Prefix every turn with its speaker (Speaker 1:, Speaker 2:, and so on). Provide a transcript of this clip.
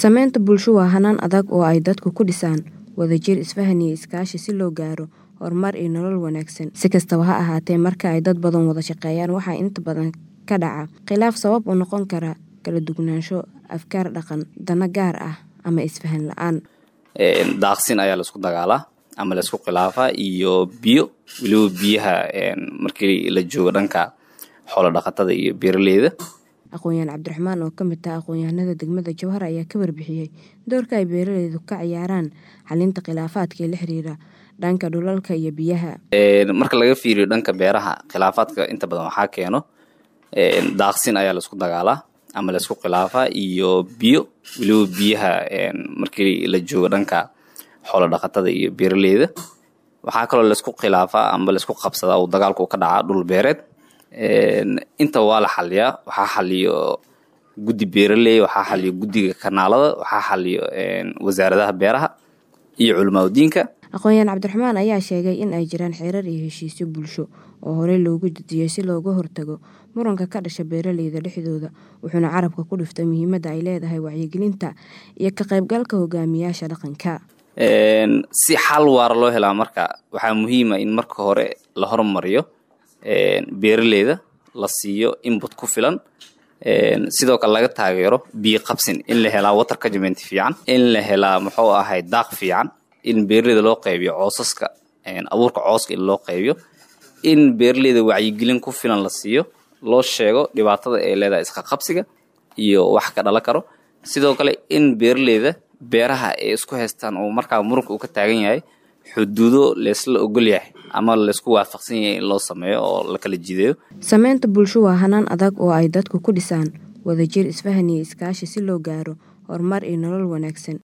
Speaker 1: Samaynta bulsho waa hanaan adag oo ay dadku ku dhisaan wadajir, isfahan iyo iskaashi si loo gaaro horumar iyo nolol wanaagsan. Si kastaba ha ahaatee, marka ay dad badan wada shaqeeyaan, waxaa inta badan ka dhaca khilaaf sabab u noqon kara kala duwanaansho afkaar, dhaqan, dano gaar ah ama isfahan la'aan.
Speaker 2: daaqsin ayaa laisku dagaalaa ama laisku khilaafaa iyo biyo weliba biyaha markii la joogo dhanka xoolo dhaqatada iyo beeraleyda
Speaker 1: aqoon-yahan cabdiraxmaan oo ka mid ah aqoon-yahanada degmada jowhar ayaa ka warbixiyey doorka ay beeraleydu ka ciyaaraan xalinta khilaafaadka la xiriira dhanka dhulalka iyo biyaha
Speaker 2: marka laga fiiriyo dhanka beeraha khilaafaadka inta badan waxaa keeno daaqsin ayaa laisku dagaalaa ama laisku khilaafaa iyo biyo weliba biyaha markii la joogo dhanka xoolo dhaqatada iyo beeraleyda waxaa kaloo laisku khilaafaa ama laisku qabsadaa uu dagaalku ka dhacaa dhul beereed inta waa la xaliyaa waxaa xaliyo guddi beeraley waxaa xaliyo guddiga kanaalada waxaa xaliyo wasaaradaha beeraha iyo culimaadudiinka
Speaker 1: aqoon-yahan cabdiraxmaan ayaa sheegay in ay jiraan xeerar iyo heshiisyo bulsho oo horey loogu dejiyey si looga hortago muranka ka dhasha beeraleyda dhexdooda wuxuuna carabka ku dhiftay muhiimadda ay leedahay wacyigelinta iyo ka qaybgalka hogaamiyaasha dhaqanka
Speaker 2: si xal waara loo helaa marka waxaa muhiima in marka hore la hormariyo beeraleyda la siiyo input ku filan sidoo kale laga taageero biyo qabsin in la helaa water cagement fiican in la helaa muxuu ahay daaq fiican in beeraleyda loo qaybiyo coosaska abuurka cooska in loo qaybiyo in beeraleyda wacyigelin ku filan la siiyo loo sheego dhibaatada ay leedahay iska qabsiga iyo wax ka dhalan karo sidoo kale in beeraleyda beeraha ay isku haystaan oo markaa muranka uu ka taagan yahay xuduudo laysla ogol yahay ama laysku waafaqsan yahay in loo sameeyo oo la kala jideeyo
Speaker 1: samaynta bulsho waa hanaan adag oo ay dadku ku dhisaan wadajir, isfahan iyo iskaashi si loo gaaro horumar iyo nolol wanaagsan